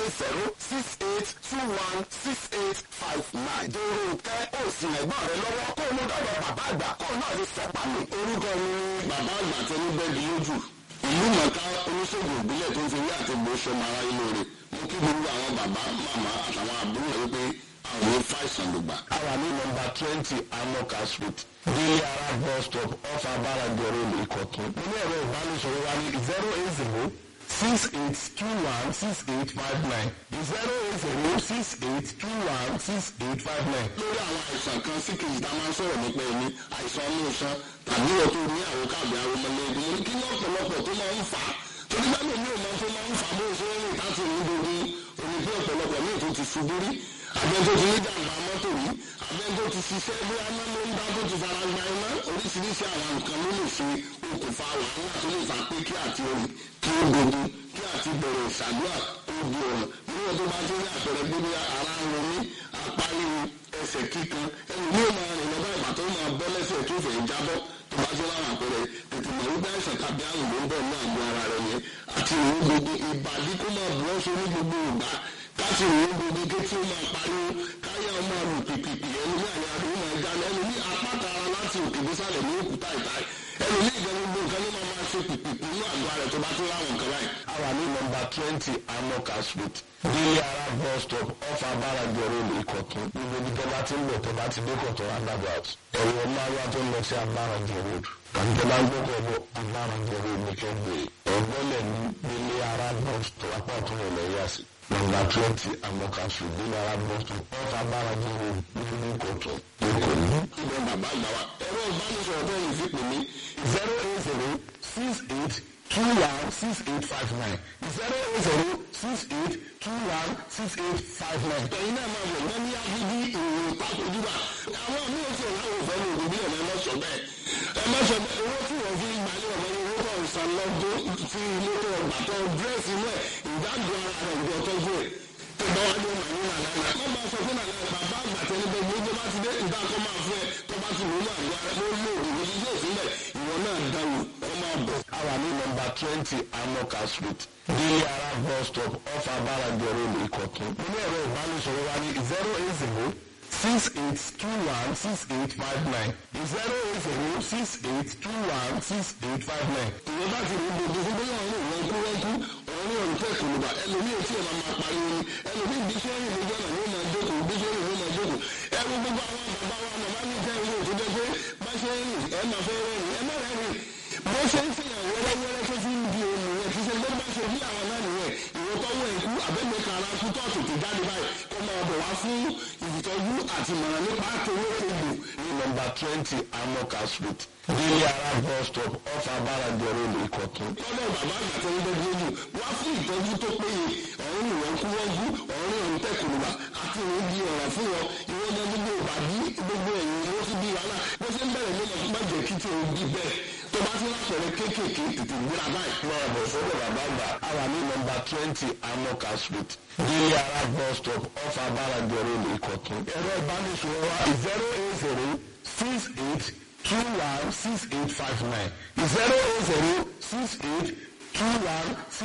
eight zero six eight two one six eight five nine. dèrò nkẹ́ ó sì ẹ̀gbọ́n rẹ lọ́wọ́ kó o mú dọ́dọ̀ bàbá àgbà kó o náà lè sọ pálí. orúkọ mi ni bàbá àgbà tẹni bẹ́ẹ̀dì lójú ìlú mọ̀ká oníṣègùn ìbílẹ̀ tó ń fi rí àti gbóṣọ mara inú rẹ̀ mo kí gbogbo àwọn bàbá màmá àtàwọn àbúrò rẹ̀ pé àwọn ò fàìsàn ló gbà. a wà ní nọ́mbà twenty amoka street délé ara bus stop off abarajo road ìkọ̀tún. mo ní ẹ̀rọ ìbánisọ̀rọ̀ wa ní zero eight zero six eight two one six eight five nine zero eight zero six eight two one six eight five nine. lórí àwọn àìsàn kan sí kejì tá a máa ń sọ̀rọ̀ nípa ẹni àìsàn ọmọ ìṣan tàbí wọ́n tó ní àwọn káàbì arúmọlẹ́gbẹ̀ẹ́ mo ní kí ní ọ̀pọ̀lọpọ̀ tó máa ń fà á torí bá mi ní òun tó máa ń fà á bó ṣe ń rìn láti rìn gbogbo omi pé ọ̀pọ̀lọpọ̀ míì tó ti ṣubú rí abẹ́ tó ti ní jàǹbá mọ́tò rí abẹ́ tó ti ṣiṣẹ́ bí aná ló ń dá tó ti fara gba iná oríṣiríṣi àwọn nǹkan ló lè ṣe okùnfà wàhálà tó lè fà pé kí àti orin kí ó dogun kí àti bẹ̀rẹ̀ ìṣàdúrà ó di ọ̀nà níwọ̀n tó bá ti rí àpẹẹrẹ pé bí ara ń ro mí apá ríru ẹsẹ̀ kíkan ẹni ní ó máa rìn lọ́dọ̀ ìgbà tó máa bọ́ lẹ́sẹ̀ tó fẹ́ jábọ́ tó bá ti láwọn àpẹẹrẹ tètè mọ̀ wípé àìsàn tàbí àrùn ló ń bọ̀ ní àgọ́ ara rẹ̀ yẹn àti ìrìn gbogbo ìbàdí kó máa bọ́ ṣe ní gbogbo ìgbà káti ìrìn gbogbo ké tí ó máa pariwo káyà ó máa lù pìpìpì ẹni ní àyà rẹ̀ ó máa já ẹni ní apáta ara láti òkè désàlẹ̀ ní òkúta ìta ẹni ní ìgbà gbogbo nǹkan ló máa máa ṣe pìpìpì ní àgọ́ ara rẹ̀ tó bá tó láwọn nǹkan báyìí. a wà ní nọ́mbà twenty amoka street délé ara bus stop off abarajo road ìkọ̀tún. gbogbo ibi tó bá ti ń bọ̀ tó bá ti dé kọ̀tún roundabout ẹ̀rọ márùn tó ń lọ sí abarajo road tàbí tó bá ń gbọ́kọ̀ bọ̀ abarajo road ní kẹ́gbẹ́ ẹ̀gbọ́lẹ̀ ní délé ara bus stop apá ọ̀tún rẹ̀ lẹ́yà sí. nọ́mbà twenty amoka street délé ara bus stop off abarajo road ní ìkọ̀tún ìkọ̀tún. ìbọn bàbá àgbà wa ẹ̀rọ ìbánisọ̀rọ̀ tó yìí fi pè mí zero eight zero six eight two one six eight five nine zero eight zero six eight two one six eight five nine. ẹ̀yin náà máa wọ̀ wọ́n ní agídí ìròyìn pápójúbà àwọn míì ò tiẹ̀ láwọn òfin ní òbí ẹ̀ má sọ bẹ́ẹ̀ ẹ má sọ bẹ́ẹ̀ owó tí wọ́n fi gbalẹ̀ ọ̀mọ owó tó ń san lọ́dún tí ilé tó ọgbà tó dírẹ́sì náà ìdájọ́ ara rẹ̀ ìjọ tọ́jú ẹ̀ tó bá wá dé màní nàlá má bá sọ fún nàlá bàbá àgbà tẹni bẹ gbogbo bá ti dé ìdá kọ́ máa fún ẹ tó bá ti wò ó máa gbá ló lò ó ní ilé ìsílẹ̀ ìwọ náà dáwò ọ máa bọ̀. a wà ní nọ́mbà twenty amoka street délé ara bus stop off abarajo road ìkọ̀tún. mo ní ẹ̀rọ ìbánisọ̀rọ̀ wa ní zero eight zero six eight two one six eight five nine zero eight zero six eight two one six eight five nine. ìwọ bá ti rí gbogbo fún bóyá ọ̀run ìwọ̀n kú wọ́n kú ọ̀run ọ̀run tẹ̀ kùnùbà ẹlòmíì tí ẹ̀ máa máa pariwo ni ẹlòmíì bí iṣẹ́ rìn lójú ọ̀nà ni ó máa jókòó bí iṣẹ́ rìn ló máa jókòó ẹrú gbogbo àwọn bàbá wa màmá mi jẹ́ ìwé òtún jẹ́ pé bá ṣe ń rìn ẹ máa fẹ́ rẹ́rìn ẹ má rẹ́rìn bó ṣe ń fìyàn wẹ́rẹ́wẹ́rẹ́ tó fi ń di ohun yẹn kì í ṣe ló bá ṣe bí àwọn náà nìyẹn ìwọ tọ́wọ́ ẹ̀kú àbẹ́gbẹ̀ka ara kú tó tètè jáde báyìí kó máa bọ̀ wá fún ìtọ́jú àti ìmọ̀ràn nípa àtòwé egbò ní nọ́mbà twenty amoka street délé ara bus stop off abarajo road ìkọ̀tún. lọ́dọ̀ bàbá àgbà tó ń bẹ́ẹ̀ lójú wá fún ìtọ́jú tó péye ọ̀run ìwọ̀n kú wọ́n kú ọ̀run ìwọ̀n tẹ̀kùnùbà àti ìwọ̀n di ọ̀rọ̀ fún wọn ìwọ̀n ọmọ gbogbo ìbàdí gbogbo ẹ̀yìn ló fi bí wàhálà bó ṣe ń bẹ̀rẹ̀ ló máa má jẹ́ kí tí o di bẹ́ẹ̀ tó bá ti lápẹ̀rẹ̀ kéékèèké tètè gbéra báyìí. máa bọ̀ sọ́dọ̀ bàbá àgbà a wà ní nọ́mbà twenty amoka street délé ara bus stop off abarajo road ìkọ̀tún. ẹ̀rọ ìbánisọ̀rọ̀ wa zero eight zero six eight two one six eight five nine zero eight zero six eight two one six